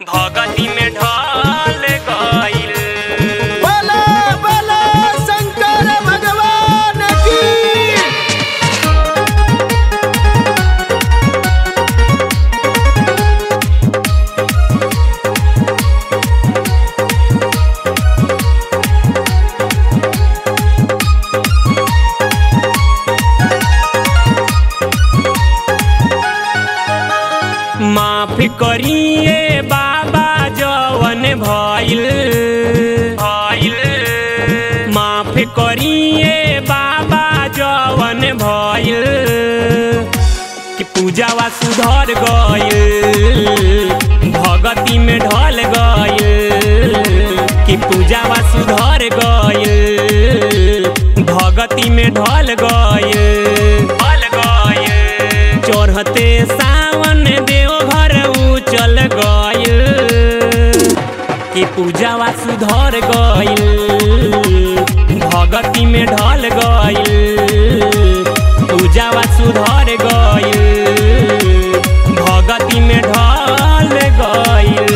भगती में ढल गईल बोलो बोलो शंकर भगवान की माफ करिए बाबा जवन भइल भइल माफ करिए बाबा जवन भइल कि पूजावा सुधर गईल भगती में ढल गईल कि पूजावा सुधर गईल भगती में ढल गईल ढल गईल चढ़ते सावन देवघर चल गईल कि पूजावा सुधर गईल भगती में ढल गईल पूजावा सुधर गईल भगती में ढल गईल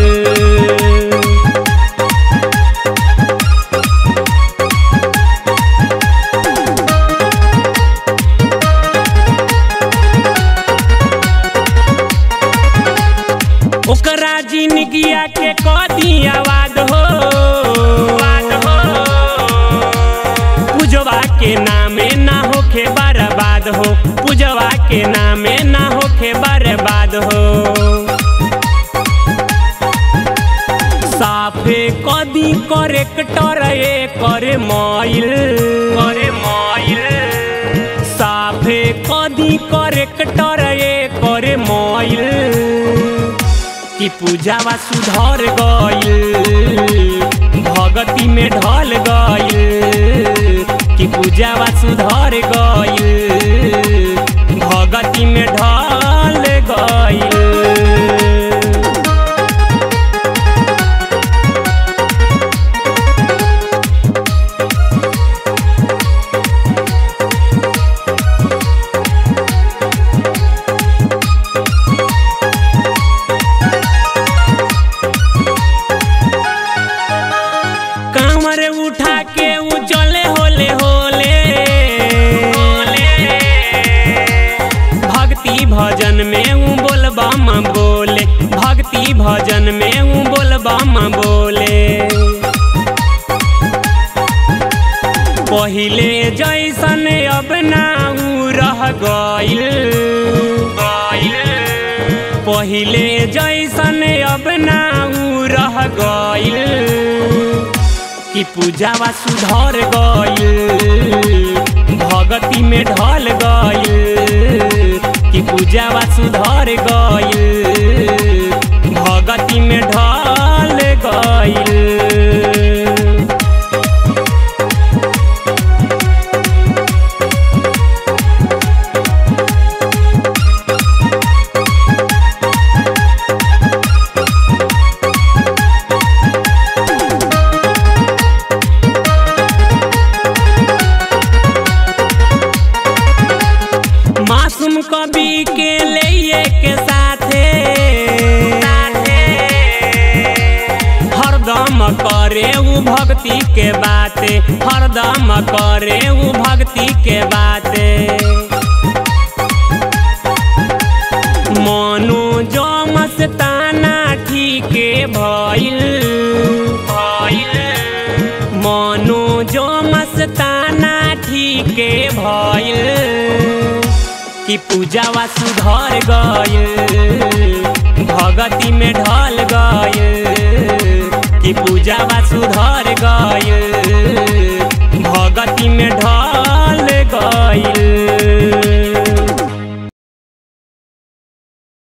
ओकरा जिंदगिया के कदी आवाज हो आवाज हो पूजवा के नामे ना होखे बर्बाद हो पूजवा के नामे ना होखे बर्बाद हो साफे कदी करेक्टर ए करे माइल करे माइल साफे कदी करेक्टर ए करे माइल कि पूजावा सुधर गईल भगती में ढल गईल कि पूजावा सुधर गईल भगती में ढल गईल कांवर उठा के उ चले होले होले होले भक्ति भजन में उ बोलबम बोले भक्ति भजन में उ बोलबम बोले पहिले जैसन अब ना उ रह गईल गईल पहिले जैसन अब ना उ रह गईल कि पूजावा सुधर गईल भगती में ढल गईल कि पूजावा सुधर गईल भगती में ढल गईल मासूम कवि के लिए के साथे हरदम करे उ भक्ति के बाते हरदम करे उ भक्ति के बाते मनो जो मस्ताना ठीके भइल भइल मनो जो मस्ताना ठीके भइल कि पूजावा सुधर गईल भगती में ढल गईल कि पूजावा सुधर गईल